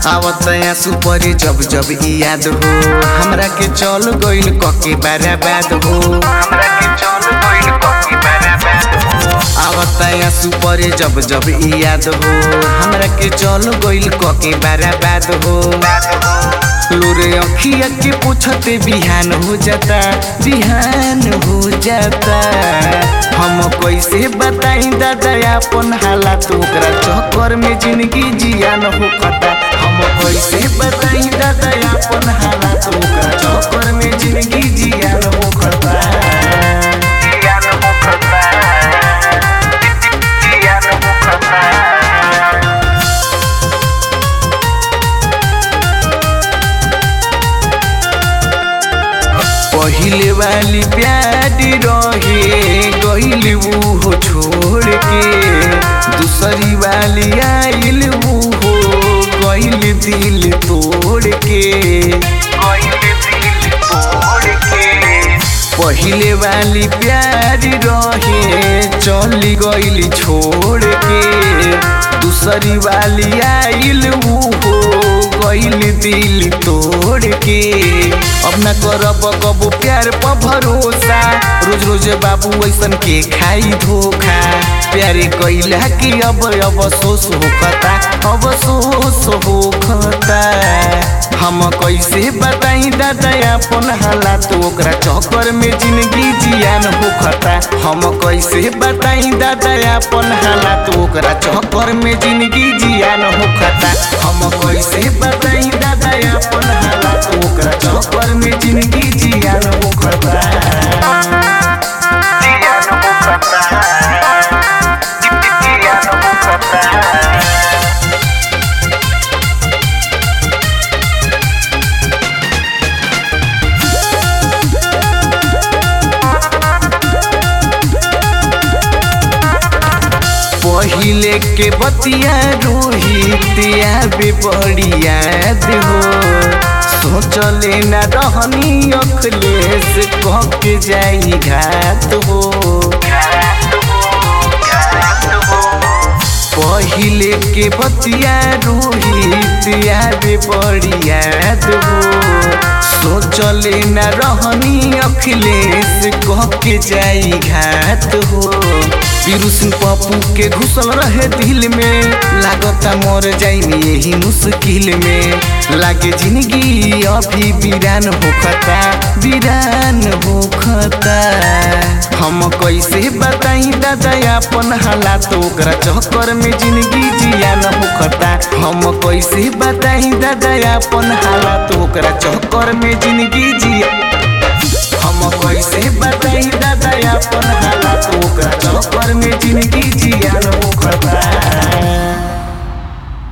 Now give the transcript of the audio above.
आवत आंसू परे जब जब ई याद हो हमरा के चल गइल कके बराबाद हो हमरा के चल गइल कके बराबाद हो आवत आंसू परे जब जब ई याद हो हमरा के चल गइल कके बराबाद हो लोरे अखिया के पूछते बिहान हो जाता बिहान हो जाता हम कैसे बताई दादा अपन हालात ओकरा चक्कर में जिंदगी जियान हो खता हम कैसे बताई दादा अपन हालात ओकरा चक्कर में जिंदगी जियान हो खता जियान हो खता जियान हो खता पहिले वाली प्यारी रहे गइल हो छोड़ के दूसरी वाली आइल हो गइल दिल तोड़ के गइल दिल तोड़ के पहिले वाली प्यारी रहे चली गइल छोड़ के दूसरी वाली आइल हो गइल दिल तोड़ के अब न करब कबो प्यार पर भरोसा रोज रोज बाबू ऐसन के खाई धोखा प्यारे कैला कि अब अफसोस होखता अफसोस होखता हम कैसे बताई दादा अपन हालात ओकरा चक्कर में जिंदगी जियान होखता हम कैसे बताई दादा अपन हालात ओकरा चक्कर में जिंदगी जियान होखता हम कैसे बताई दादा अपन हालात ओकरा चक्कर में जिंदगी जियान होखता जियान होखता जियान होखता पहिले के बतिया रोहित आबे बड़ी याद हो सोचले न रहनी अखलेस कह के जाई घात हो पहिले के बतिया रोहित आबे बड़ी याद हो सोचले न रहनी अखिलेश कह के जाई घात हो पीरू सिंह पप्पू के घुसल रहे दिल में लागता मर जाई यही मुश्किल में लागे जिंदगी अभी वीरान होखता वीरान होखता हम कैसे बताई दादा अपन हालात ओकरा चक्कर में जिंदगी जियान होखता हम कैसे बताई दादा अपन हालात ओकरा चक्कर में जिंदगी जिया हम कैसे बताई दादा अपन हालात ओकरा चक्कर में जिंदगी जियान होखता